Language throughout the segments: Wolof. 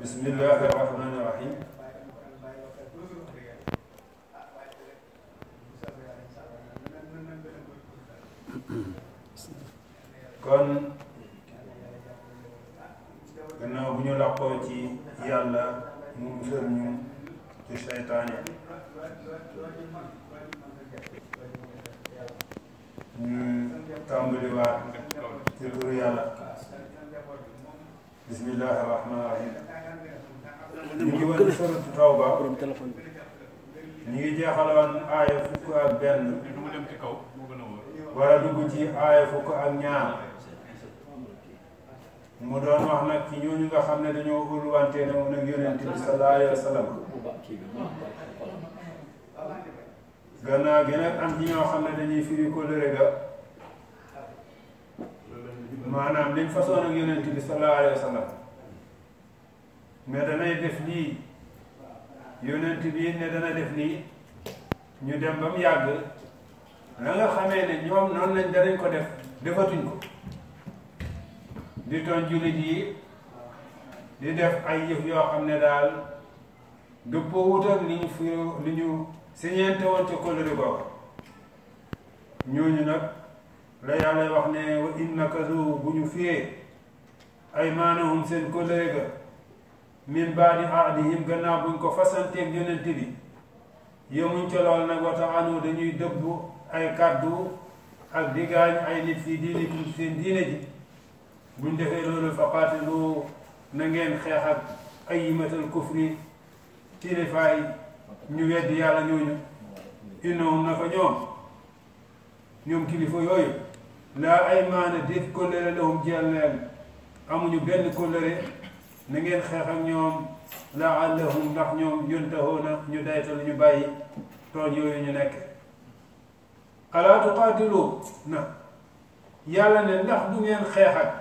bismillahi rahmani rahim kon gannaaw bu ñu làqoo ci yàlla mu musal ñu ci seytaane ñu tàmbaliwaat ci turu yàlla bismillahi rahmani rahim ñu ngi woon suratu tawba borom téléphone bi. ñu ngi jeexaloon aaya fukk ak benn du ma dem ci kaw moo gën a wóor. war a dugg ci aaya fukk ak ñaar mu doon wax nag ci ñooñu nga xam ne dañoo ulwante ne moom nag yonent bi sallallahu alayhi wa sallam bu baax kii bi gannaaw gi nag am ci ñoo xam ne dañuy firi kóllëre ga maanaam liñ façon ak yonent bi sallallahu alayhi wa sallam mais danay def lii yonent bi ne dana def lii ñu dem ba mu yàgg la nga xamee ne ñoom noonu lañ danañ ko def defatuñ ko di toon jullit yi di def ay yëf yoo xam ne daal dëppoo wut ak li ñu fi li ñu siñeente woon ca kóllëre googa ñooñu nag la yàlla wax ne wa in nakasu bu ñu fiyee ay maanahum seen kóllëre ga min baadi ahdihim gannaaw buñ ko fasanteeg yonent bi yemuñ ca lool nag wa taxanu dañuy dëbbu ay kàddu ak digaañ ay nit fii diinikum seen diine ji buñ defee loolu fa qaatilu na ngeen xeex ak ayyimatal kufri kilifaay ñu weddi yàlla ñooñu innahum naka ñoom ñoom kilifa yooyu laa ay maana déet kóllëre lahum jeel leen amuñu benn kóllëre na ngeen xeex ak ñoom laallahum ndax ñoom yuntahuuna ñu daytal ñu bàyyi tooñ yooyu ñu nekk alaa tuqaatilu na yàlla ne ndax du ngeen xeex ak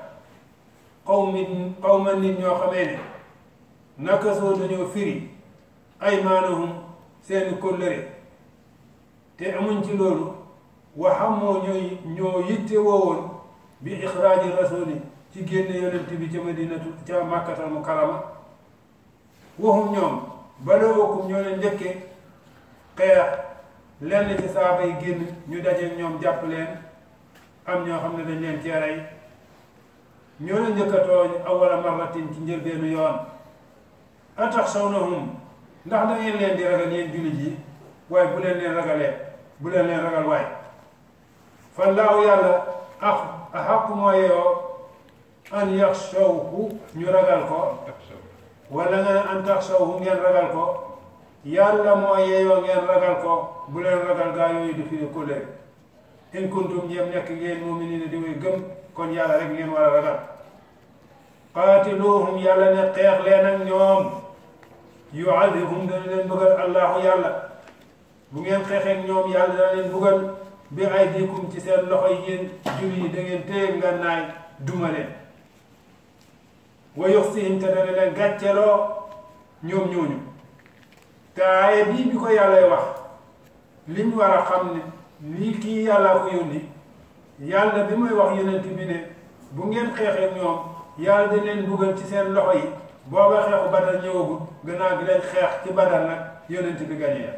qawmin qawman nit ñoo xamee ne naka soo dañoo firi ay maanahum seeni kóllëre te amuñ ci loolu waxamoo ñooy ñoo yitte woowoon bi ixraaji rasuli ci génne yonent bi ca madinatu ca màkkatal mu kalama waxum ñoom bala okkum ñoo leen njëkke xeex lenn ci saaba yi génn ñu daje ñoom jàpp leen am ñoo xam ne dañ leen cee rey ñoo leen njëkk a tooñ awala marratin ci njëlbeenu yoon ataxshawnahum ndax da ngeen leen di ragal yéen jullit yi waaye bu leen leen ragalee bu leen leen ragal waaye fallaahu yàlla ak axaqu mooyoo an yaxshawhu ñu ragal ko wala nga ne an taxshawhu ngeen ragal ko yàlla moo yeeyoo ngeen ragal ko bu leen ragal gaa yooyu di firi kóllëre in kuntum jéem nekk ngeen mu'miniina di way gëm kon yàlla rek ngeen war a ragal qaatiluhum yàlla ne xeex leen ak ñoom yuadibhum dana leen bëggal allahu yàlla bu ngeen xeexeek ñoom yàlla dana leen bëggal bi aydikum ci seen loxo yi yéen julli yi da ngeen téye ngànnaay duma leen wa yuxsihim te dana leen gàcceloo ñoom ñooñu te aaye bii bi ko yàllay wax li ñu war a xam ne lii kii yàllaa ko yónni yàlla bi muy wax yonent bi ne bu ngeen xeexeek ñoom yàlla dañ leen bëggal ci seen loxo yi booba xeexu badal ñëwagul gannaaw gi leen xeex ci badal nag yonent bi gañee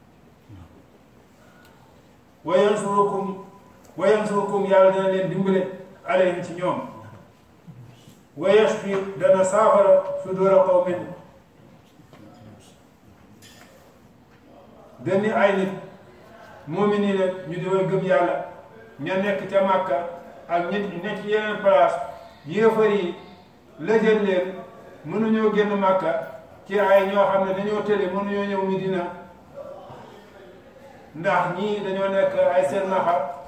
wa yansurukum wa yansurukum yàlla dana leen dimbale alayhim ci ñoom wa yashfi dana saafara sudura qawmin benn ay nit mu'miniina ñu di way gëm yàlla ña nekk ca Màkka ak ñi nekk ci yeneen place yéefar yi lëjël leen mënuñoo génn Màkka ci ay ñoo xam ne dañoo tële mënuñoo ñëw Medina ndax ñii dañoo nekk ay seen naxa